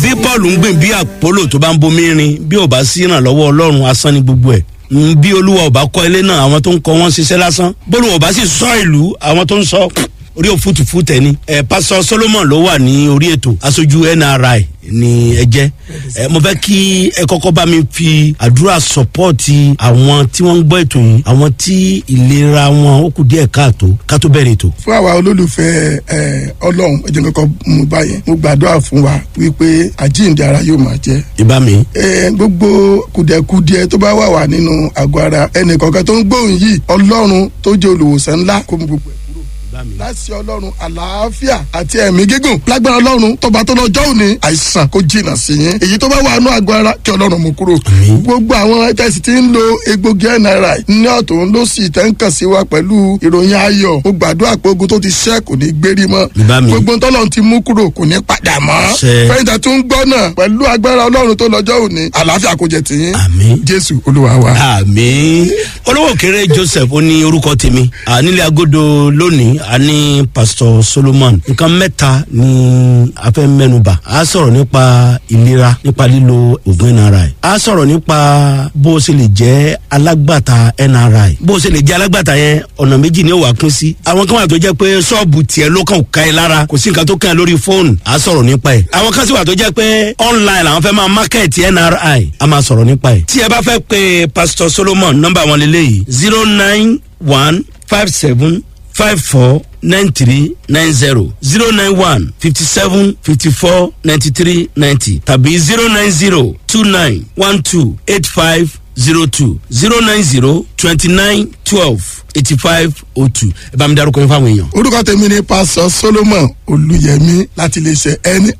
bí paul ń gbìn bí àpólò tó bá ń bomi rin bí ò bá sí ìrànlọ́wọ́ ọlọ́run asán ni gbogbo ẹ̀ Mm, bí olúwa ò bá kọ́ ilé náà àwọn tó ń kọ́ wọn ṣiṣẹ́ lásán bólú ò bá sì sọ ìlú àwọn tó ń sọ orí òfútùfú tẹ ni ẹ pásọ solomon ló wà ní orí ètò aṣojú nri ní ẹjẹ ẹ mo fẹ kí ẹ kọkọ bá mi fi àdúrà sọpọọti àwọn tí wọn ń gbọ ètò yìí àwọn tí ìlera wọn ó kù díẹ káàtó ká tó bẹrẹ ètò. fún àwa olólùfẹ́ ẹ ọlọ́run ẹ jẹ́ kọ́kọ́ mú báyẹn mo gbàdúrà fún wa wípé àjíǹde ara yóò máa jẹ́ ìbá mi. ẹ gbogbo kùdẹ̀kùdìẹ tó bá wà wà nínú àgọ́ ara ẹnì kọ̀ọ̀kan tó ń gbóhùn yìí ọlọ́run tó jẹ́ olùwòsàn ńlá kó mú gbogbo ẹ̀ kúrò láti ọlọ́run àlàáfíà àti ẹ̀mí gígùn lágbára ọlọ́run tọba tó lọ́jọ́ òní àìsàn kó jìnnà sí yín èyí tó bá wà nù àgọ́ ara kí ọlọ́run mú kúrò gbogbo àwọn tẹ̀sí tí ń lo egbògi nri ní ọ̀tún ló sì tẹ́ ń kàn sí wa pẹ̀lú ìròyìn ayọ̀ ó gbàdúrà pé ogun tó ti ṣẹ́ kò ní gbérí mọ́ Ìbá mi. gbogbo tọ́lọ́run ti mú kúrò kò ní padà mọ́ Ṣe. fẹ́yìntà tó ń gbọ́ náà pẹ̀lú agbára ọlọ́run tó lọ́jọ́ òní àlàáfíà kò jẹ́ tiyín Àmín. jésù olúwa wa. àmì olówó kéré joseph ó ní orúkọ tèmi ànílẹ̀ agodo lónìí a ní pastor solomon nǹkan mẹ́ta ni a fẹ́ mẹ́nuba a sọ̀rọ̀ nípa ìlera nípa lílo oògùn nri a sọ̀rọ̀ nípa bó o ṣe lè jẹ́ alágbàtà nri bó o ṣe lè jẹ́ alágbàtà yẹn ọ̀nà méjì ni ó wà pín sí àwọn kan wà tó jẹ́ pé ṣọ́ọ̀bù tiẹ̀ ló kàn ká ẹ lára kò sí nǹkan tó kàn ẹ lórí fóònù a sọ̀rọ̀ nípa ẹ̀ àwọn kan sì wà tó jẹ́ pé online làwọn fẹ́ máa market nri a máa sọ̀rọ̀ nípa ẹ̀ tí ẹ bá fẹ́ pe pastor solomon nọ́mbà wọn lélẹ́yìí zero nine one five seven five four nine three nine zero zero nine one fifty seven fifty four ninety three ninety tàbí zero nine zero two nine one two eight five zero two zero nine zero twenty nine twelve eighty five oh two ẹ bá mi darúkọ yín fáwọn èèyàn. orúkọ tèmi ni pásọ solomon olùyẹmí láti iléeṣẹ nri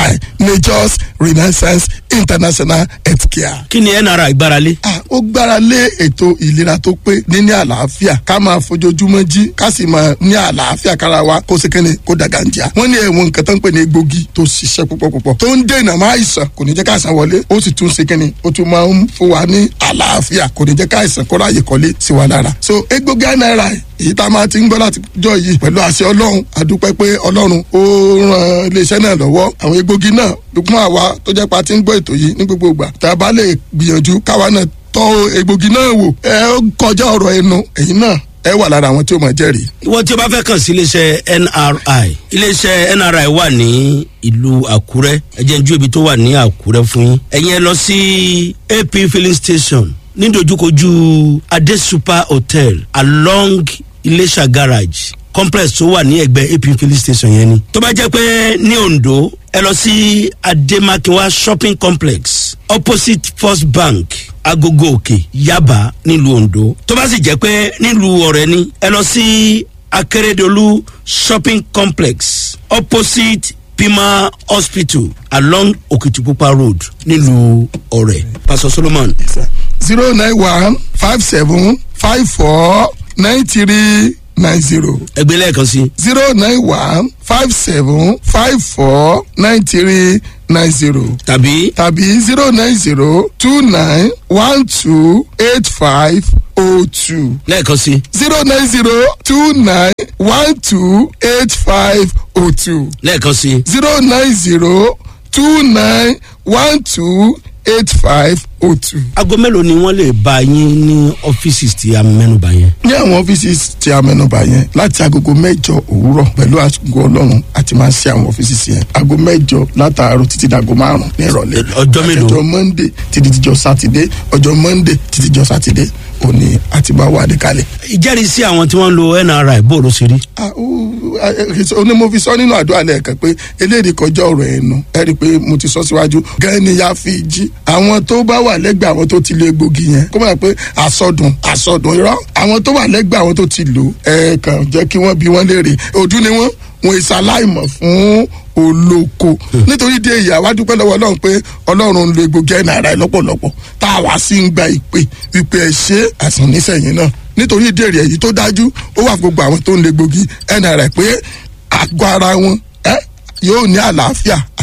majors renaissance international healthcare. kí ni nra ìgbáralé. Ah, ó gbára lé ètò ìlera tó pé níní àlàáfíà ká máa fojoojúmọ́ jí ká sì máa ní àlàáfíà kára wa kó ṣe kéne kó dàgàǹjà. wọ́n ní ẹ̀wọ̀n nǹkan tó ń pè ní egbògi tó ṣiṣẹ́ púpọ̀ púpọ̀ tó ń dènà máa àìsàn kò ní jẹ́ káìsàn wọlé ó sì tún ṣe kéne ó tún máa ń fún wa ní àlàáfíà kò ní jẹ́ káìsàn kó ráàyè kọ́lé sí wa lára. so egbògi náírà èyí tá a máa ti ń gbọ́ láti jọ yìí pẹ̀lú àṣẹ ọlọ́run àdúpẹ́ pé ọlọ́run ó ran iléeṣẹ́ náà lọ́wọ́ àwọn egbògi náà dùkún àwa tó jẹ́ pa ti ń gbọ́ ètò yìí ní gbogbo ìgbà tá a bá lè gbìyànjú káwa náà tọ́ egbògi náà wò ẹ ó kọjá ọ̀rọ̀ ẹnu èyí náà ẹ wà lára àwọn tí ó máa jẹ́rìí. ìwọ tí o bá fẹ́ kàn sí iléeṣẹ́ nri iléeṣẹ́ nri wà ní ìlú àkúrẹ́ ẹ jẹ́ n ju ibi tó wà ní àkúrẹ́ fún yín ẹ̀yin ẹ lọ sí ap filling station nídojúkojú adé super hotel along iléṣà garage complex tó wà ní ẹgbẹ́ ap filling station yẹn ni tó bá jẹ́ pé ní ondo ẹ lọ sí ademakinwa shopping complex opposite first bank agogo òkè yaba nílùú ondo tó bá sì jẹ́ pé nílùú ọ̀rẹ́ ni ẹ lọ sí akérèdọ́lù shopping complex opposite pima hospital along okitipupa road nílùú ọ̀rẹ́ pastor solomon zero nine one five seven five four nine three nine zero ẹgbẹ́ lẹ́ẹ̀kan sí zero nine one five seven five four nine three nine zero tàbí tàbí zero nine zero two nine one two eight five oh two lẹ́ẹ̀kan sí zero nine zero two nine one two eight five oh two lẹ́ẹ̀kan sí zero nine zero two nine one two eight five oh two. aago mélòó ni wọ́n lè bá yín ní ọ́fíìsì tí a mẹ́nuba yẹn. ní àwọn ọ́fíìsì tí a mẹ́nuba yẹn láti agogo mẹ́jọ òwúrọ̀ pẹ̀lú àgọ́ ọlọ́run àti máa ṣe àwọn ọ́fíìsì yẹn aago mẹ́jọ látàárọ̀ títí dàgọ́ márùn-ún ní ìrọ̀lẹ́ ọjọ́ mélòó? ọjọ́ monday títí dijọ́ sátidé ọjọ́ monday títí dijọ́ sátidé òní àti bá wà ní kalẹ̀. ìjẹ́rìísí àwọn tí wọ́n ń lo nri bó ló ṣe rí. Ah, ó- ah, eh, ó ní mo fi sọ nínú àdúrà lẹ́ẹ̀kan pé eléyìí kọjá ọ̀rọ̀ ẹnu ẹ rí i pé mo ti sọ síwájú gan ni ya fi jí àwọn tó bá wà lẹ́gbẹ̀ẹ́ àwọn tó ti lo egbògi yẹn kó mọ̀ pé àsọdùn àsọdùn irọ́ àwọn tó wà lẹ́gbẹ̀ẹ́ àwọn tó ti lò ẹ kàn jẹ́ kí wọ́n bí wọ́n léèrè ojú ni wọ́n wọn ìsàláìmọ̀ fún olóko nítorí díẹ̀ ìyá wa dúpẹ́ lọ́wọ́ ọlọ́run pé ọlọ́run ń lo egbògi ẹ̀ náírà ẹ̀ lọ́pọ̀lọpọ̀ tá a wá sí ń gba ìpè ìpè ẹ̀ ṣe àsàn nísẹ̀yìn náà nítorí díẹ̀ rẹ̀ èyí tó dájú ó wà fún gbogbo àwọn tó ń lo egbògi ẹ̀ náírà pé àgọ́ ara wọn ẹ́ yóò ní àlàáfíà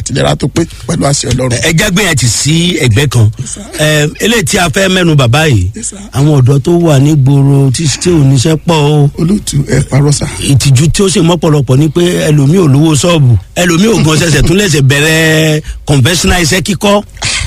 àtìlera tó pé pẹ̀lú àṣẹ ọlọ́run. ẹ jẹ́ gbé yẹn ti sí ẹgbẹ́ kan ẹ eléyìí tí a fẹ́ mẹ́nu bàbá yìí Yes, sir. àwọn ọ̀dọ́ tó wà ní gbòòrò tí tí ò níṣẹ́ pọ̀ o olóòtú ẹ parọ́ sà. ìtìjú tí ó sì mọ́pọ̀lọpọ̀ ni pé ẹlòmíì ò lówó ṣọ́ọ̀bù ẹlòmíì ò gan ṣẹ̀ṣẹ̀ tún lẹ̀ṣẹ̀ bẹ̀rẹ̀ conventional iṣẹ́ kíkọ́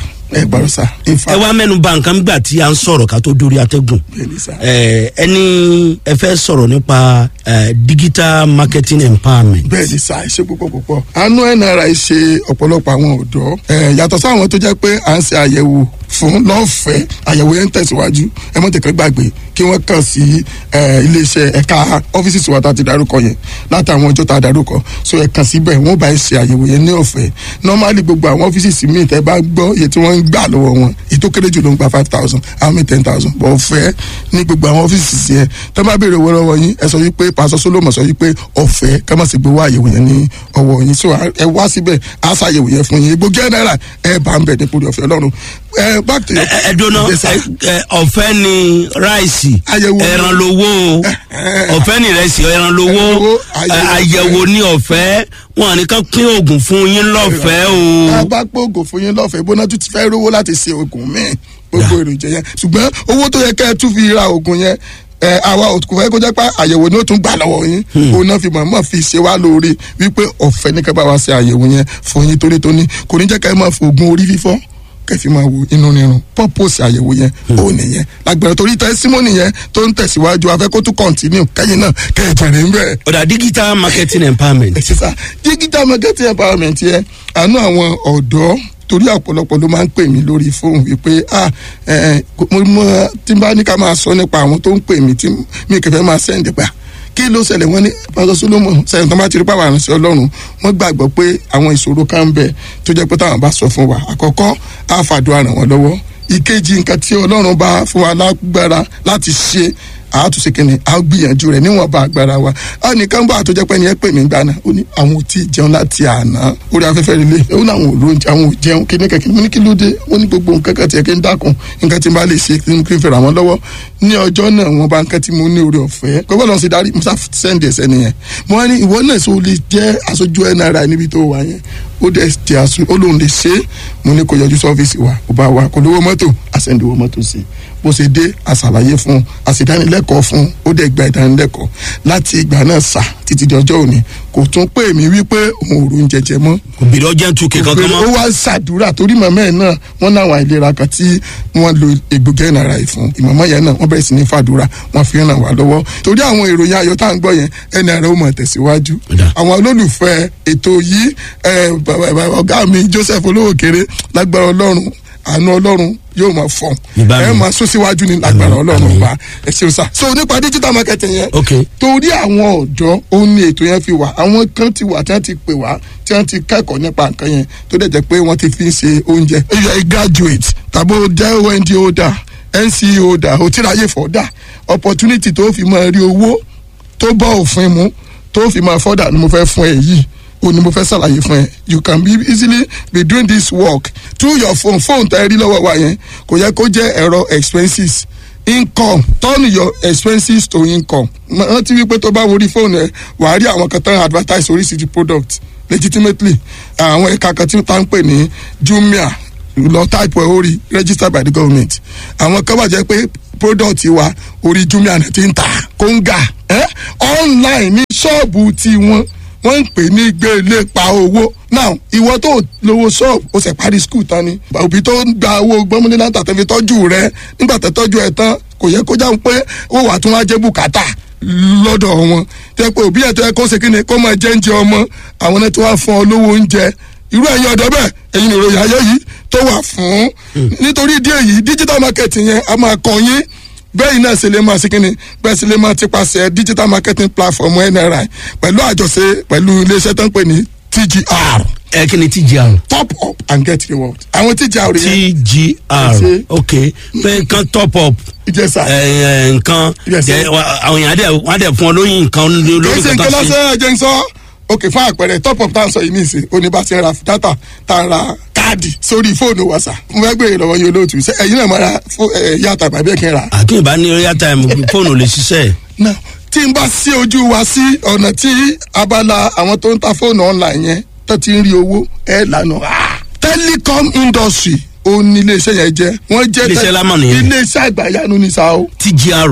ẹ parọ́ sà. in fact, ẹ wá mẹ́nu bà nǹkan gbà tí a ń sọ̀rọ̀ ká tó dórí atẹ́gùn bẹ́ẹ̀ni sà. ẹ ẹni ẹ fẹ́ sọ̀rọ̀ nípa ẹ, digital marketing empowerment bẹ́ẹ̀ ni sá ṣe púpọ̀ púpọ̀ àánú nri ṣe ọ̀pọ̀lọpọ̀ àwọn ọ̀dọ́ ẹ̀ yàtọ̀ sáwọn tó jẹ́ pé à ń ṣe àyẹ̀wò fún lọ́fẹ̀ẹ́ àyẹ̀wò yẹn ń tẹ̀síwájú ẹ mọ̀ tẹ̀kẹ́ gbàgbé kí wọ́n kàn sí ẹ̀, iléeṣẹ́ ẹ̀ka ọ́fíìsì tiwa tá a ti darúkọ yẹn látàwọn ọjọ́ tá a darúkọ so ẹ̀ kàn síbẹ̀ wọ́n bá ẹ ṣe àyẹ̀wò yẹn ní ọ̀fẹ́ normally gbogbo àwọn ọ́fíìsì míì tẹ́ bá gbọ́ iye tí wọ́n ń gbà lọ́wọ́ wọn èyí tó kéré jù ló ń gba five thousand àwọn míì ten thousand bọ̀ ọ̀fẹ́ ní gbogbo àwọn ọ́fíìsì yẹn tẹ́ bá béèrè owó lọ́wọ́ yín ẹ sọ wípé pásọ solomon sọ wípé ọ̀fẹ́ ká má sì gbowó àyẹ̀wò yẹn ní ọwọ́ yín so ẹ wá síbẹ̀ á ṣàyẹ̀wò yẹn fún yín egbògi ẹ̀ náírà ẹ bá ń bẹ̀ nípò ọ̀fẹ́ ọlọ́run ẹ back to your ẹ ẹ dúró Yes, sir. ẹ, ẹ, ọ̀fẹ́ ni ráìsì Àyẹ̀wò. ẹran lowó o ọ̀fẹ́ ni ìrẹsì ẹran lowó Ẹran lowó, ẹ, àyẹ̀wò àyẹ̀wò ni ọ̀fẹ́ wọn nìkan pín oògùn fún yín lọ́fẹ̀ẹ́ a o bá gbóògùn fún yín lọ́fẹ̀ẹ́ bóná tún ti fẹ́ rówó láti ṣe oògùn míì gbogbo èròjà yẹn ṣùgbọ́n owó tó yẹ kẹ́ ẹ tún fi ra oògùn yẹn ẹ àwa ò kò fẹ́ kó jẹ́ pé àyẹ̀wò ni ó tún gbà lọ́wọ́ yín òun náà fi mọ̀ọ́mọ̀ fi ṣe wá lóore wípé ọ̀fẹ́ ní kẹ́ bá wa ṣe àyẹ̀wò yẹn fún yín tónítóní kò ní jẹ́ kẹ́ ẹ máa fi oògùn orí fífọ́ kẹfì máa wo inú nírun purpose àyẹ̀wò yẹn ó nìyẹn lágbára torí tẹsímọ́nì yẹn tó ń tẹ̀síwájú afẹ́ kó tún continue kẹ́yìn náà kẹ́ ẹ jẹ̀rẹ̀ ń bẹ́ẹ̀ ọ̀dà digital marketing empowerment sísá digital marketing empowerment yẹn àánú àwọn ọ̀dọ́ torí ọ̀pọ̀lọpọ̀ ló máa ń pè mí lórí fóònù wípé ah ẹ ẹ mo mọ tí n bá ní ká máa sọ nípa àwọn tó ń pè mí tí mi kẹfẹ́ máa sẹ́ǹdì pa kí ló ṣẹlẹ̀ wọ́n ní pásọ solomon sẹ́yìn tó bá ti rí pàwọn àrùnsẹ́ ọlọ́run wọ́n gbàgbọ́ pé àwọn ìṣòro kan ń bẹ tó jẹ́ pé táwọn bá sọ fún wa àkọ́kọ́ á fàdúrà ràn wọ́n lọ́wọ́ ìkejì nǹkan tí ọlọ́run bá fún wa lágbára láti ṣe àátúnṣe kìnìún a gbìyànjú rẹ níwọn bá agbára wa a nìkan bá àtọjọ pé ẹni ẹ pè mí gbàna ó ní àwọn ò tí ì jẹun láti àná orí afẹ́fẹ́ relé ó ní àwọn ò lóúnjẹ àwọn ò jẹun kíní kẹ̀kẹ́ mo ní kí ló dé ó ní gbogbo nǹkan kan tiẹ̀ kí n dákun nǹkan tí n bá lè ṣe kí n kí n fẹ́ràn wọn lọ́wọ́ ní ọjọ́ náà wọn bá nǹkan tí mo ní orí ọ̀fẹ́ gbogbo lọ́n sì darí musa sẹ́ndì ẹ̀sẹ̀ nìyẹn mo wá ní ìwọ náà sọ lè jẹ́ aṣojú nri níbi tó wà yẹn ó dẹ̀ jẹ́ aṣọ ó lóun lè ṣe é mo ní kó yọjú sọ́fíìsì wa kó bá wa kó lówó mọ́tò àṣẹ̀ǹdìwó mọ́tò sí i bó ṣe dé àṣàlàyé fún un àṣìdánilẹ́kọ̀ọ́ fún un ó dẹ̀ gba ìdánilẹ́kọ̀ọ́ láti ìgbà náà sà títí di ọjọ́ òní kò tún pè mí wípé òun ò rún jẹjẹ mọ́ kò bìrì ọjà ń tu kankan ó mọ́ wá ṣàdúrà torí màmá ẹ̀ náà wọ́n náwọn àìlera kan tí wọ́n lo egbògi ẹ̀nàrà yìí fún ìmọ̀mọ́ yẹn náà wọ́n bẹ̀rẹ̀ sí ní fàdúrà wọ́n fi ràn wá lọ́wọ́ torí àwọn ìròyìn ayọ̀ tá à ń gbọ́ yẹn ẹ̀nàrà ó mọ̀ tẹ̀síwájú Ọ̀dà. àwọn olólùfẹ́ ètò yìí ẹ̀, bàbá- bàbá- ọ̀gá mi Joseph olówó kéré lágbára ọlọ́run àánú ọlọ́run yóò máa fọ̀n Ìbámu. ẹ máa sún síwájú ní lágbára Àmín, ọlọ́run àmín. ọba ẹ ṣeun sá so nípa digital marketing yẹn ok torí àwọn ọ̀dọ́ òun ni ètò yẹn fi wà àwọn kan ti wà tí wọ́n ti pè wá tí wọ́n ti kẹ́kọ̀ọ́ nípa nǹkan yẹn tó dẹ̀ jẹ́ pé wọ́n ti fi ń ṣe oúnjẹ. if you are a graduate tàbí o jẹ́ ond holder nce holder o ti ráyè fọ́dà opportunity tó fi máa rí owó tó bọ́ òfin mu tó fi máa fọ́dà ni mo fẹ́ fún ẹ yìí o ni mo fẹ́ ṣàlàyé fún ẹ you can be easily be doing this work through your phone phone tẹ́ ẹ rí lọ́wọ́ wa yẹn kò yẹ kó jẹ́ ẹ̀rọ expenses income turn your expenses to income rántí wípé tó bá worí fóònù ẹ wàá rí àwọn kan tán advertise oríṣiríṣi product legitimately àwọn ẹ̀ka kan tí wọ́n ń pè ní jumia lọ type ẹ̀ orí registered by the government àwọn kan wà jẹ́ pé product wa orí jumia náà ti ń ta kóńgà eh? online ní ṣọ́ọ̀bù tiwọn wọ́n ń pè ní gbélé pa owó now ìwọ tó lówó ṣọ́ọ̀bù ó sì parí skul tán ni òbí tó ń gba owó gbọ́mọdé láti àtẹ̀fi tọ́jú rẹ nígbà tó tọ́jú ẹ tán kò yẹ kó jáwé pé ó wà tún wá jẹ́ bùkátà lọ́dọ̀ wọn tẹ́ pé òbí ẹ̀ tó yẹ kó ṣe kí ni kó máa jẹ́ oúnjẹ ọmọ àwọn náà tó wá fún ọ lówó oúnjẹ irú ẹ̀yin ọ̀dọ́ bẹ́ẹ̀ ẹ̀yin ìròyìn ayé yìí tó wà fún nítorí ìdí èyí digital marketing yẹn a máa kàn yín bẹ́ẹ̀ náà ṣe lè máa ṣe kínni bẹ́ẹ̀ ṣe lè máa ti paṣẹ digital marketing platform nri pẹ̀lú àjọṣe pẹ̀lú iléeṣẹ́ tó ń pè ní tgr ẹ kí ni tgr top up and get reward àwọn tgr yẹn tgr Ṣe. ok pé nǹkan top up ìjẹsà ẹ, ẹ, nǹkan Yes, sir. jẹ, wa- àwọn èèyàn á dẹ̀ wọ́n á dẹ̀ fún ọ lóyún nǹkan kì í lórí ṣe nǹkan kankan sí lásán ẹ̀jẹ̀ ń sọ ok fún àpẹẹrẹ top up tá à ń sọ yìí nìsín oníbàṣẹ ra data tá a ra káàdì sórí fóònù wa sà mo fẹ́ gbé ìrọ̀wọ́ yín olóòtú ṣe ẹ̀yin náà máa ra fó- ẹ̀, yàtà tàbí ẹ̀kẹ́ ra àkínbá ní royal time fóònù ò lè ṣiṣẹ́ náà tí n bá sí ojú wa sí ọ̀nà tí abala àwọn tó ń ta fóònù online yẹn tó ti ń rí owó ẹ̀ lànà ah! telecom industry ó ní iléeṣẹ́ yẹn jẹ́ wọ́n jẹ́ Iléeṣẹ́ lámà nìyẹn. iléeṣẹ́ àgbàyanu ní sa o tgr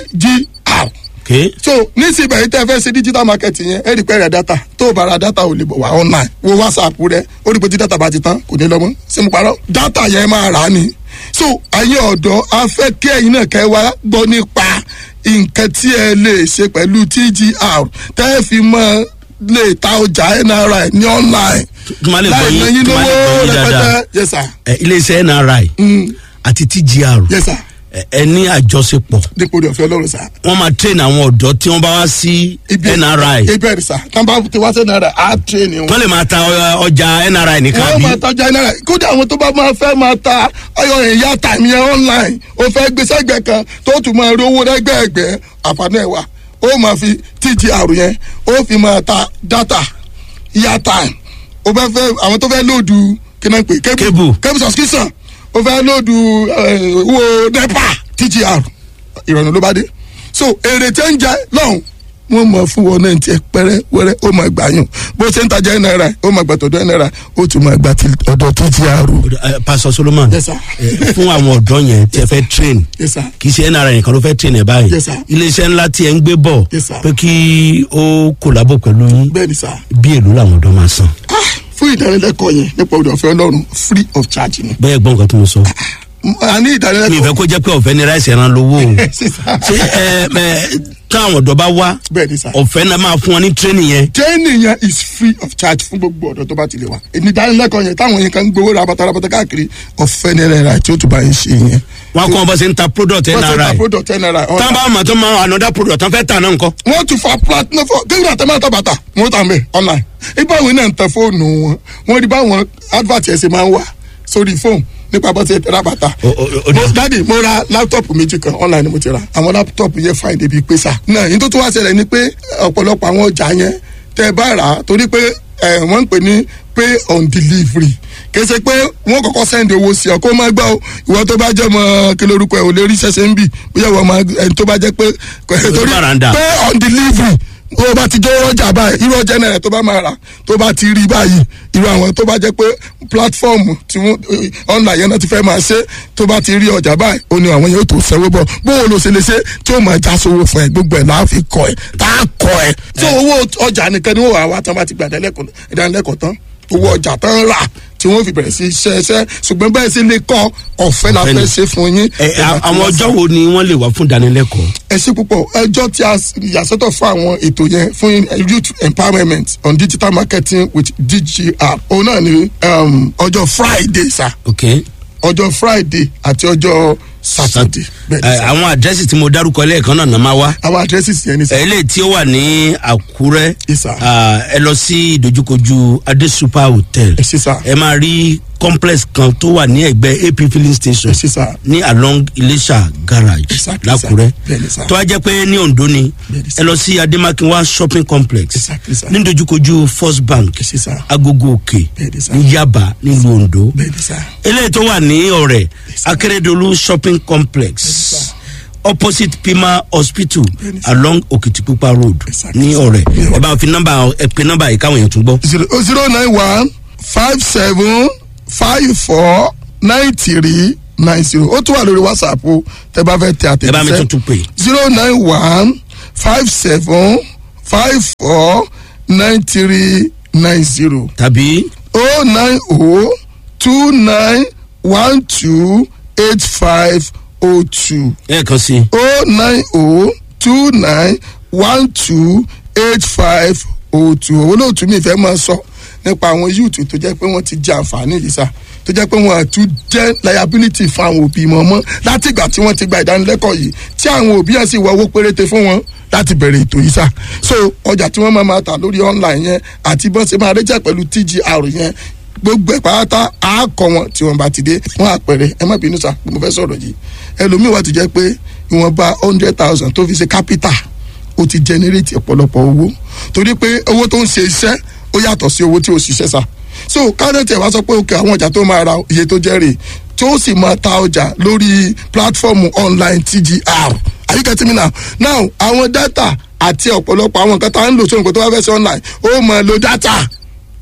tgr okay. so nísìnyí yìí tẹ́ fẹ́ ṣe digital market yẹn ẹ rí pé rẹ̀ data tó o bá ra data ò lè bọ̀ wá online wo whatsapp rẹ ó rí pé tí data bá ti tán kò ní lọ mọ́ ṣé mo parọ́ data yẹn máa rà á ni so ayé ọ̀dọ́ a fẹ́ kí ẹ̀yin náà kẹ́ wá gbọ́ nípa nǹkan tí ẹ lè ṣe pẹ̀lú tgr tẹ́ ẹ fi mọ́ lè ta ọjà nri ní online Kí má lè gbọ́ yín- láì ná yín kí má lè lówó gbọ́ yín dáadáa. rẹpẹtẹ yes sir ẹ, iléeṣẹ́ nri Mm, àti tgr yes sir ẹ, ẹ ní àjọṣepọ̀ dípò rẹ̀ ọ̀fẹ́ ọlọ́run sir wọ́n máa train àwọn ọ̀dọ́ tí wọ́n bá wá sí nri ibẹ̀ sir tán bá ti wá sí nri á train wọn. wọ́n lè máa ta ọ- ọjà nri nìkan wọ́n bí máa tajà náírà kódà àwọn tó bá máa fẹ́ máa ta ayọ̀ ìyá tàmí ẹ̀ online ó fẹ́ gbé sẹ́gbẹ̀ẹ́ kan tó tún máa rí owó lẹ́gbẹ̀ẹ́gbẹ́ àǹfààní ẹ̀ wà ó máa fi tgr yẹn ó fi máa ta data ìyá time ó fẹ́ fẹ́ àwọn tó fẹ́ lóòdù kí náà pè Cable. cable subscription ó fẹ́ lóòdù eh, owó nepa tgr ìrọ̀rùn ló bá dé so èrè tẹ́ ń jẹ lọ́hùn wọ́n mọ̀ fún wọn náà tiẹ̀ pẹ́rẹ́ wẹ́rẹ́ ó máa gbà yùn bó ṣe ń tajà ẹ̀ náírà ó máa gbà tọ̀dọ̀ ẹ̀ náírà ó tún máa gbà ti ọ̀dọ̀ tgr. Ẹ, pastor solomon Yes, sir. ẹ, fún àwọn ọ̀dọ́ yẹn tí ẹ fẹ́ train yes sir kì í ṣe nri nìkan ló fẹ́ train ẹ báyìí Yes, sir. iléeṣẹ́ ńlá tí ẹ ń gbé bọ̀ Yes, sir. pé kí ó kòlábò pẹ̀lú yín bẹ́ẹ̀ ni sir bí èlò làwọn ọ̀dọ́ máa san ah fún ìdánilẹ́kọ̀ọ́ yẹn nípa ọ̀dọ̀ ọ̀fẹ́ ọlọ́run free of charge ni. bẹ́ẹ̀ gbọ́n nǹkan tó ń sọ a ní mi ìfẹ́ ìdánilẹ́kọ̀ọ́ kó jẹ́ pé ọ̀fẹ́ ni ráìsì ẹran lówó o Yes, sir. ṣé ẹ ẹ táwọn ọ̀dọ́ bá wá bẹ́ẹ̀ ni sir. ọ̀fẹ́ náà máa fún wọn ní training yẹn training yẹn is free of charge fún gbogbo ọ̀dọ́ tó bá ti lè wá. èmi ìdánilẹ́kọ̀ọ́ yẹn táwọn yẹn kan ń gbowó rabata rabata káàkiri ọ̀fẹ́ ní náírà tí ó tún bá yín ṣe yẹn. wọn kọ́ wọn bá ṣe ń ta product wọ́n ṣe ta nri product ten naira tán bá mọ̀ tó máa another product tán fẹ́ tà náà nǹkan wọ́n tún fa platinum fún kéwìn àtẹ̀mọ́tà bàtà wọ́n tà mẹ́ online. ibà wọn náà ń tẹ fóònù wọn wọ́n rí báwọn advert ẹ̀ ṣe máa ń wà sórí fóònù nípa bó ṣe tẹ̀ra bàtà. O- o- o- mo dáàdi mo ra láptọ̀pù méjì kan online ni mo ti ra àwọn láptọ̀pù yẹn fine débi pé sà. náà yín tó tún wá ṣẹlẹ̀ ni pé ọ̀pọ̀lọpọ̀ àwọn ọjà yẹn tẹ́ ẹ bá rà á torí pé ẹ, wọ́n ń pè ní pay on delivery kèsè pé wọ́n kọ́kọ́ send owó sí ọ kó má gbà ó ìwọ tó bá jẹ́ mọ́ kí lórúkọ ẹ̀ ò lè rí ṣẹ̀ṣẹ̀ ń bì bóyá ìwọ máa ẹni tó bá jẹ́ pé torí bàràǹdà. pay on delivery o bá ti jẹ́ ọjà báyìí irú ọjà náírà tó bá máa rà tó bá ti rí báyìí irú àwọn tó bá jẹ́ pé platform tí wọ́n online yẹn náà ti fẹ́ máa ṣe tó bá ti rí ọjà báyìí ó ní àwọn yóò tó sanwó bọ̀ bóun ló ṣe lè ṣe tí ó máa já sówó fún ẹ gbogbo ẹ̀ láà fi kọ ẹ tá a kọ ẹ. tó owó ọjà nìkan ni wọ́n wà wá tán bá ti gbà ìdánilẹ́kọ̀ọ́ tán owó ọjà tán rà tí wọ́n fi bẹ̀rẹ̀ sí iṣẹ́ iṣẹ́ ṣùgbọ́n bẹ́ẹ̀ sì lè kọ́ ọ̀fẹ́ la Ọ̀fẹ́ ni. fẹ́ ṣe fún yín. ẹ a- àwọn ọjọ́ wo ni wọ́n lè wá fún ìdánilẹ́kọ̀ọ́ ẹ ṣe púpọ̀ ẹjọ́ tí a yàsọ́tọ̀ fún àwọn ètò yẹn fún youth empowerment on digital marketing with dgr òun náà ni um, ọjọ́ friday sa ok ọjọ́ friday àti ọjọ́ saturday bẹ́ẹ̀ ni ẹ, sà. àwọn àdírẹ́sì tí mo dárúkọ lẹ́ẹ̀kan náà náà máa wá àwọn addresses yẹn ni sà. eléyìí tí ó wà ní àkúrẹ́ Yes, sir. ah, ẹ lọ sí ìdojúkojú adé super hotel ẹ ṣe sà ẹ máa rí complex kan tó wà ní ẹgbẹ́ ap filling station ẹ ṣe sà ní along iléṣà garage Exactly, lákúrẹ́ sir. Bẹ́ẹ̀ni, sir. tó wá jẹ́ pé ní ondo ni Bẹ́ẹ̀ni, sir. ẹ lọ sí ademakinwa shopping complex Exactly, sir. ní dojúkojú first bank ẹ ṣe sà agogo òkè Bẹ́ẹ̀ni, sir. ní yaba nílùú ondo bẹ́ẹ̀ ni sà eléyìí tó wà ní ọ̀rẹ́ sir. akérèdọ́lù shopping complex sir. opposite pima hospital Bẹ́ẹ̀ni, sir. along òkìtìpupa road Exactly, ní sir. ọ̀rẹ́ Yeah. ẹ bá fi nọ́mbà ẹ pe nọ́mbà yìí káwọn èèyàn tún gbọ́. zero zero nine one five seven five four nine three nine zero ó tún wà lórí whatsapp o tẹ bá fẹ́ tẹ ẹ bá mi àtẹ̀jíṣẹ́ tuntun pè zero nine one five seven five four nine three nine zero tàbí oh nine oh two nine one two eight five oh two ẹ̀ẹ̀kan sí i oh nine oh two nine one two eight five oh two olóòtú mi fẹ́ máa sọ nípa àwọn youth tó jẹ́ pé wọ́n ti jẹ àǹfààní yìí sá tó jẹ́ pé wọ́n àtún jẹ́ liability fún àwọn òbí wọn mọ́ láti ìgbà tí wọ́n ti gba ìdánilẹ́kọ̀ọ́ yìí tí àwọn òbí yẹn sì wọ owó péréte fún wọn láti bẹ̀rẹ̀ ètò yìí sá so ọjà tí wọ́n máa máa tà lórí online yẹn àti bọ́n ṣe máa rẹ́jà pẹ̀lú tgr yẹn gbogbo ẹ̀ pátá á kọ wọn tí wọ́n bá ti dé wọ́n àpẹẹrẹ ẹ má bínú sá pé mo fẹ́ sọ̀rọ̀ yìí ẹlòmíì wà tó jẹ́ pé ìwọ̀nba hundred thousand tó fi ṣe capital ó ti generate ọ̀pọ̀lọpọ̀ owó torí pé owó tó ń ṣe iṣẹ́ ó yàtọ̀ sí owó tí ó ṣiṣẹ́ sá so kárẹ́tì ẹ̀ wá sọ pé òkè àwọn ọjà tó máa ra iye tó jẹ́ rè tí ó sì máa ta ọjà lórí platform online tgr are you getting me now now àwọn data àti ọ̀pọ̀lọpọ̀ àwọn nǹkan tá à ń lò sóhun kó tó wá fẹ́ sí online ó máa lo data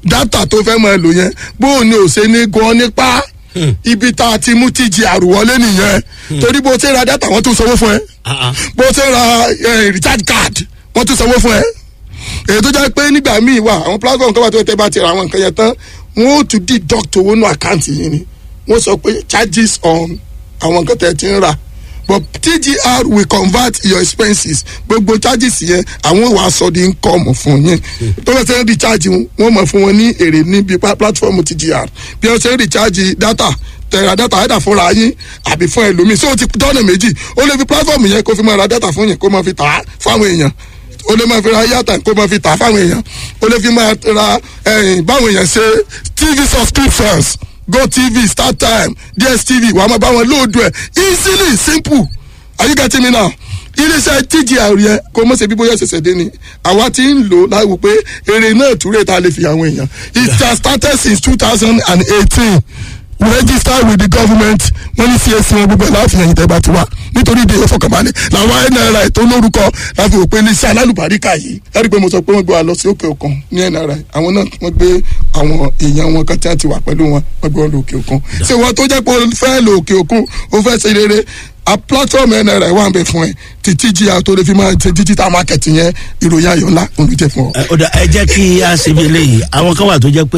dátà tó fẹ́ máa lò yẹn bóun ni ò ṣe ní gan nípa ibi tá a ti mú tíjì àrùwọlé nìyẹn torí bó ṣe ra dátà wọ́n tún sanwó fún ẹ bó ṣe ra eh, recharge card wọ́n tún sanwó fún ẹ èyí tó jẹ́ pé nígbà míì wà àwọn platform kan wà tó tẹ́ bá ti ra àwọn nǹkan yẹn tán wọ́n ó tún deduct owó nù àkáǹtì yìí ni wọ́n sọ pé charges on àwọn nǹkan tẹ́ ti ń rà but tgr will convert your expenses gbogbo charges yẹn àwọn wàá sọ di income fún yín tó bá ṣe ń recharge wọn wọ́n mọ̀ fún wọn ní èrè níbi pa- platform tgr bí wọ́n ṣe ń recharge data tẹ̀ra data ẹ̀dà fúnra yín àbí fún ẹlòmíì so o ti dọ́nà méjì ó lè fi platform yẹn kó fi máa ra data fún yín kó máa fi tà á fáwọn èèyàn o lè máa fi ra yàtà kó máa fi tà fáwọn èèyàn o lè fi máa ra ẹyìn báwọn èèyàn ṣe tv subscriptions gotv startime dstv wàá máa bá wọn lóòdù ẹ easily simple are you getting me now iléeṣẹ́ tgr yẹn kó mọ̀ ṣe bí bóyá ṣẹ̀ṣẹ̀ dé ni àwa ti ń lò láwù pé èrè náà túrè tá a lè fi àwọn èèyàn it has started since two thousand and eighteen we register with the government wọ́n ní csc wọn gbogbo ẹ̀ láàfin ẹ̀yìn tẹ́ bá ti wá nítorí ìdè ìfọkànbalẹ̀ làwọn nri tó lórúkọ láti wò pé iléeṣẹ́ alálùbáríkà yìí ẹ̀rí pé mo sọ pé wọ́n gbé wa lọ sí òkè òkun ní nri àwọn náà wọ́n gbé àwọn èèyàn wọn kan tí wọ́n ti wà pẹ̀lú wọn wọ́n gbé wọn lọ òkè òkun ṣé wọ́n tó jẹ́ pé o fẹ́ lọ òkè òkun o fẹ́ ṣe rere a platform nri wà ń bẹ fún ẹ títí jí a tó lè fi máa ṣe digital market yẹn ìròyìn ayọ̀ ńlá olùjẹ fún ọ. ẹ ọ̀dà ẹ jẹ́ kí a ṣe bí eléyìí àwọn kan wà tó jẹ́ pé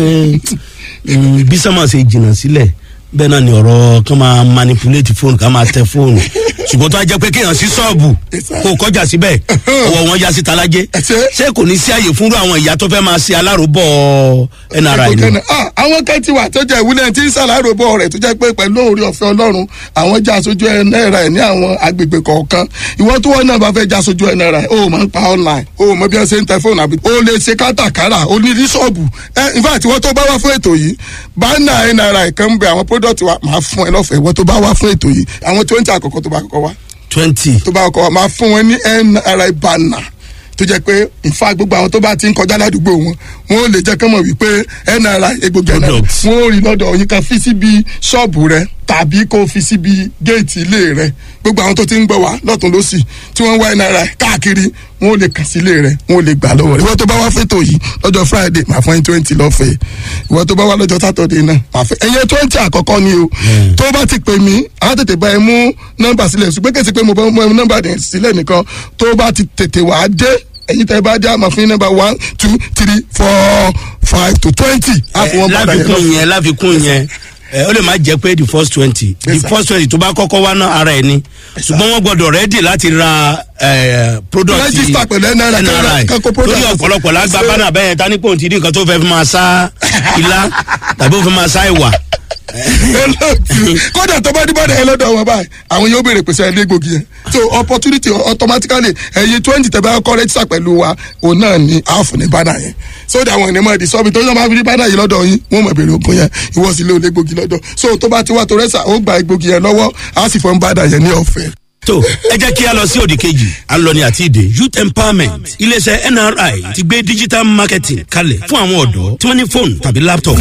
mm, bí sọ́mọ̀ ṣe jìnnà sílẹ̀ bẹ́ẹ̀ náà ni ọ̀rọ̀ kan máa manipulate fóònù ká máa tẹ fóònù ṣùgbọ́n tó a jẹ́ pé kéèyàn sí ṣọ́ọ̀bù kó o kọjá síbẹ̀ ọwọ́ wọn ya sí talájé Ẹsẹ̀. ṣé kò ní sí àyè fúnrú àwọn ìyá tó fẹ́ máa ṣe aláròbọ̀ nri ni. Ah, àwọn kan ti wà tó jẹ́ ìwúlẹ̀ tí ń ṣàlàyé bọ̀ rẹ̀ tó jẹ́ pé pẹ̀lú orí ọ̀fẹ́ ọlọ́run àwọn já aṣojú náírà ẹ̀ ní àwọn agbègbè kọ̀ọ̀kan ìwọ tó wọ́n náà bá fẹ́ já aṣojú náírà ẹ̀ o máa ń pa online o mọ bí wọ́n ṣe ń tẹ fóònù àbí o lè ṣe kátàkárà o ní ní ṣọ́ọ̀bù ẹ in fact ìwọ tó bá wá fún ètò yìí bánà náírà kan ń bẹ àwọn product wa máa fún ẹ lọ́fẹ̀ẹ́ ìwọ tó bá wá fún ètò yìí àwọn twenty àkọ́kọ́ tó bá kọ́kọ́ wá twenty tó bá kọ́kọ́ wá máa fún wọn ní nri banner tó jẹ́ pé nfa gbogbo àwọn tó bá ti ń kọjá ládùúgbò wọn wọn ò lè jẹ́ kán mọ̀ wípé nri egbògi ẹ̀nà Products. wọn ò rí lọ́dọ̀ yín kan fi síbi ṣọ́ọ̀bù rẹ tàbí kó fi síbi géètì ilé rẹ gbogbo àwọn tó ti ń gbọ́ wá lọ́tún lọ́sì tí wọ́n ń wá nri káàkiri wọn ò lè kàn sí ilé rẹ wọn ò lè gbà lọ́wọ́ rẹ ìwọ tó bá wá fẹ́tò yìí lọ́jọ́ friday máa fún ẹ twenty lọ́fẹ̀ẹ́ ìwọ tó bá wá lọ́jọ́ saturday náà máa fẹ́ ẹ̀yẹ twenty àkọ́kọ́ ni o tó bá ti pè mí á tètè bá ẹ mú nọ́mbà sílẹ̀ ṣùgbọ́n kèsì pé mo bá mú ẹ nọ́mbà dẹ̀ sílẹ̀ nìkan tó bá ti tètè wá dé ẹ̀yin tẹ́ bá dé àmọ́ fún nọ́mbà one two three four five to twenty á fún wọn padà yẹn lọ. láfikún yẹn láfikún yẹn ẹ ó lè má jẹ pé the first twenty the Yes, sir. first twenty tó bá kọ́kọ́ wá ná ara ẹ̀ ni ṣùgbọ́n wọ́n gbọ́dọ̀ rẹ́dì láti ra ẹ, product Register pẹ̀lú NRI, NRI kankan product. torí ọ̀pọ̀lọpọ̀ lágbá Ṣé- bánà bẹ́ẹ̀ ta ní pòun ti rí nǹkan tó fẹ́ fi máa sá ilá tàbí ó fi máa sá ìwà kódà tó bá dé bọ́dà yẹn lọ́dọ̀ wọn báyìí àwọn yóò béèrè pèsè ẹlẹ́gbògi yẹn so opportunity automatically ẹ̀yin twenty tẹ̀ bá kọ́ rẹ́tísà pẹ̀lú wa òun náà ni àáfù ní bánà yẹn so that àwọn ènìyàn máa di sọ́ọ̀bì tó yọ máa fi rí bánà yìí lọ́dọ̀ yín wọ́n máa béèrè ògùn yẹn ìwọ sì lé olẹ́gbògi lọ́dọ̀ so tó bá ti wá tó rẹ́sà ó gba egbògi yẹn lọ́wọ́ á sì fọ́n bánà yẹn ní ọ̀fẹ́. tó ẹ jẹ́ kí a lọ sí òdì kejì à ń lọ ní àti ìdè youth empowerment iléeṣẹ́ nri ti gbé digital marketing kalẹ̀ fún àwọn ọ̀dọ́ tí wọ́n ní fóònù tàbí laptop.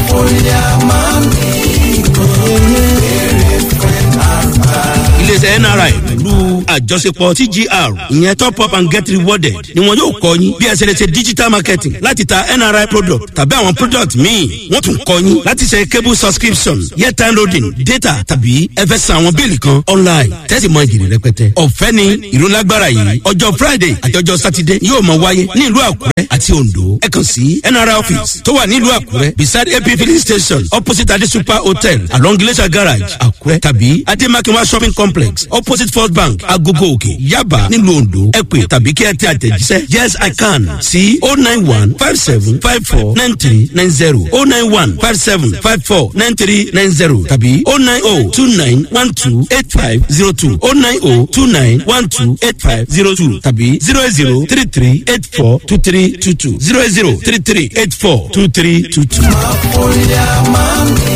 iléeṣẹ́ nri pẹ̀lú àjọṣepọ̀ tgr ìyẹn top up and get rewarded ni wọn yóò kọ́ yín bí ẹ ṣe lè ṣe digital marketing láti ta nri product tàbí àwọn product míì wọ́n tún kọ́ yín láti ṣe cable subscription airtime loading data tàbí ẹ fẹ́ san àwọn bíìlì kan online tẹ́sí mọ ìjìnlẹ̀ rẹpẹtẹ. ọ̀fẹ́ ni ìrólágbára yìí ọjọ́ friday àti ọjọ́ saturday yóò máa wáyé ní ìlú àkúrẹ́ àti ondo ẹ kàn sí nri office tó wà ní ìlú àkúrẹ́ beside ap filling station opposite adi super hotel along glacier garage àkúrẹ́ tàbí ademakinwa shopping complex opposite first bank agogo òkè yaba nílùú ondo ẹ pè tàbí kí ẹ tẹ àtẹ̀jíṣẹ́ yes i can sí o nine one five seven five four nine three nine zero o nine one five seven five four nine three nine zero tàbí o nine o two nine one two eight five zero two o nine o two nine one two eight five zero two tàbí zero eight zero three three eight four two three two two zero eight zero three three eight four two three two two.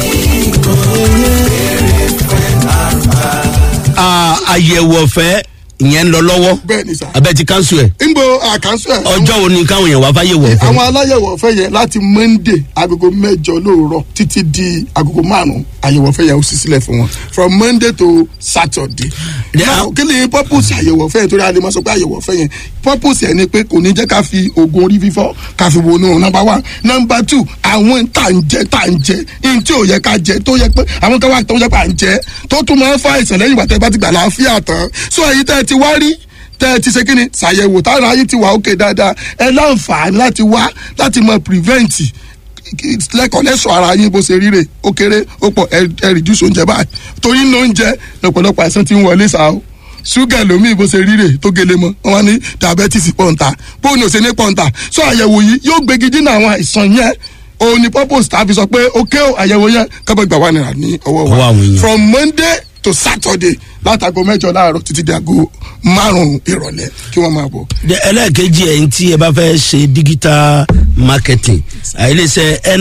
àyẹ̀wò ọ̀fẹ́ ìyẹn ń lọ lọ́wọ́ bẹ́ẹ̀ ni sà. abẹ́ ti kánṣu ẹ̀ nbo àkànṣe ẹ̀. ọjọ́ wo ni káwọn èèyàn wá fáyé wọ̀ fẹ́ àwọn aláyẹ̀wò ọ̀fẹ́ yẹn láti monday agogo mẹ́jọ lóòrọ̀ títí di agogo márùn-ún àyẹ̀wò ọ̀fẹ́ yẹn ó sì sílẹ̀ fún wọn from monday to saturday. Yeah. now kí ni purpose àyẹ̀wò ọ̀fẹ́ yẹn torí a lè máa sọ pé àyẹ̀wò ọ̀fẹ́ yẹn purpose yẹn ni pé kò ní jẹ́ ká fi oògùn orí fífọ́ ká fi wọnú number one number two àwọn tá à ń jẹ tá à ń jẹ ihun tí ò yẹ ká jẹ tó yẹ pé àwọn kan wà tó yẹ pé à ń jẹ tó tún máa ń fa àìsàn lẹ́yìn ìgbà tẹ́ bá ti gbà láàfíà tán so èyí tẹ́ ẹ ti wá rí tẹ́ ẹ ti ṣe kíni ṣàyẹ̀wò tára yín ti wà ókè dáadáa ẹ láǹfààní láti wá láti mọ prevent lẹ́kọ̀ọ́ lẹ́sọ̀ ara yín bó ṣe ríre ó kéré ó pọ̀ ẹ ẹ reduce oúnjẹ báyìí torí ní oúnjẹ lọ́pọ̀lọpọ̀ àìsàn ti ń wọlé sáà o ṣúgà lómi bó ṣe ríre tó gele mọ́ wọn wá ní diabetes pọ̀ǹta bó ní òṣèlú pọ̀ǹta sọ àyẹ̀wò yìí yóò gbégi dínà àwọn àìsàn yẹn òun ni purpose tàbí sọ pé ó ké àyẹ̀wò yẹn kọ́bọ̀ gbà wà nira ní ọwọ́ Ọwọ́ àwọn wa èèyàn. from monday to saturday látago mẹ́jọ láàárọ̀ títí di aago márùn-ún ìrọ̀lẹ́ kí wọ́n máa bọ̀. ẹlẹ́ẹ̀kejì ẹ̀yìn tí ẹ bá fẹ́ ṣe digital marketing àìlèṣẹ́